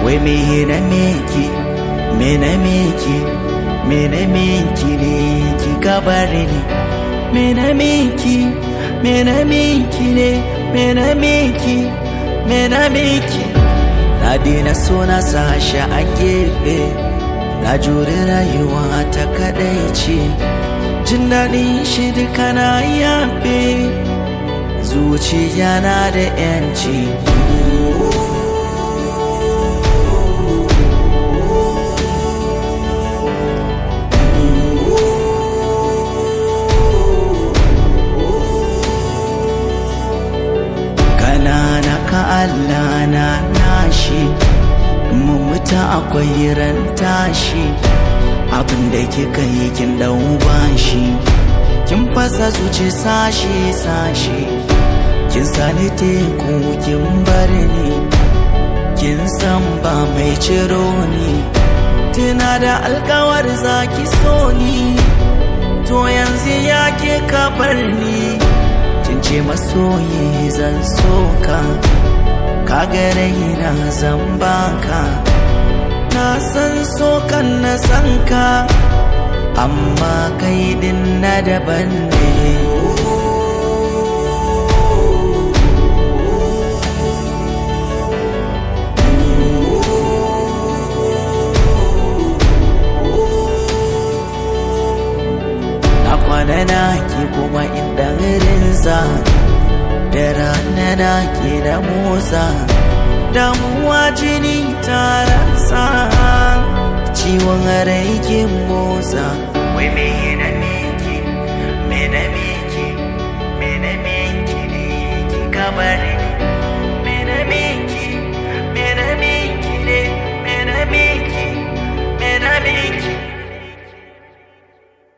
wai me na miki me na miki me na miki ne ki gabar ni me na miki me na miki ne me na miki me na miki na daina so na sashi a gefe na jure rayuwa ta kadaici jin daɗin shi duka na yafe zuciya na da yanci kanana ka Allah na nashi mu mutu akwai ran tashi abin da kika yi kin dau bashi kin fasa zuci sashi sashi kin sani teku kin bar ni kin san ba mai ciro ni tuna da alkawar zaki so ni to yanzu ya ke kabar ni kin ce masoyi zan soka ka gare na zan baka na san sokan na san ka amma kai din na daban ne na kwana na ki kuma inda rinza da rana na ke da motsa damuwa jini tarasa ciwon rai ke motsa wai me na miki me na miki me na miki ne ki kabari